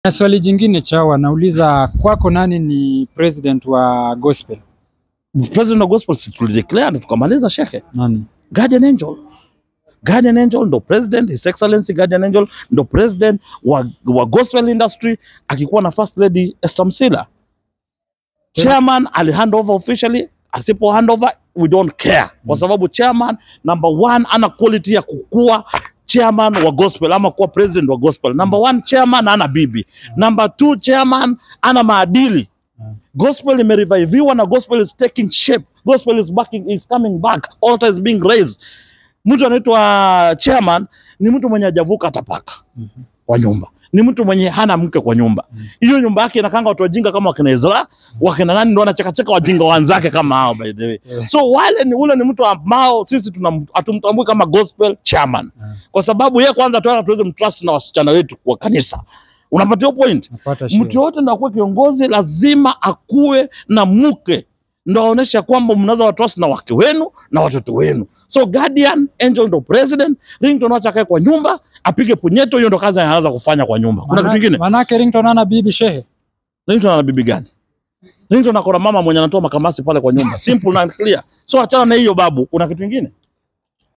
Na swali jingine Chawa, nauliza kwako, nani ni president wa gospel? President wa gospel si tulideclare na tukamaliza shekhe. Nani? Guardian Angel. Guardian Angel ndo president, His Excellency Guardian Angel ndo president wa, wa gospel industry akikuwa na first lady Esther Msila. Chairman ali hand over officially, asipo hand over we don't care kwa sababu chairman number one ana quality ya kukua chairman wa gospel ama kuwa president wa gospel. Number one chairman ana bibi. Number two chairman ana maadili. Gospel imereviviwa na gospel is taking shape. Gospel is backing, is coming back. Altar is being raised. Mtu anaitwa chairman ni mtu mwenye hajavuka hata paka kwa nyumba, ni mtu mwenye hana mke kwa nyumba. Hiyo nyumba yake inakanga watu wajinga kama wakina Ezra, wakina nani ndo wanachekacheka wajinga wenzake kama hao by the way. Yeah. So wale ni ule ni mtu ambao sisi tunam- hatumtambui kama gospel chairman kwa sababu yeye kwanza tuana tuweze mtrust na wasichana wetu wa kanisa. Unapatia hiyo point? Napata shida. Mtu yote ndo akuwe kiongozi lazima akuwe na mke ndo aonesha kwamba mnaweza watrust na wake wenu na watoto wenu. So Guardian Angel ndo president, Ringtone wacha akae kwa nyumba apige punyeto, hiyo ndo kazi anaanza kufanya kwa nyumba. Kuna kitu Mana- kingine? Manake Ringtone ana bibi shehe. Ringtone ana bibi gani? Ringtone akona mama mwenye anatoa makamasi pale kwa nyumba. Simple na clear. So achana na hiyo babu. Kuna kitu kingine?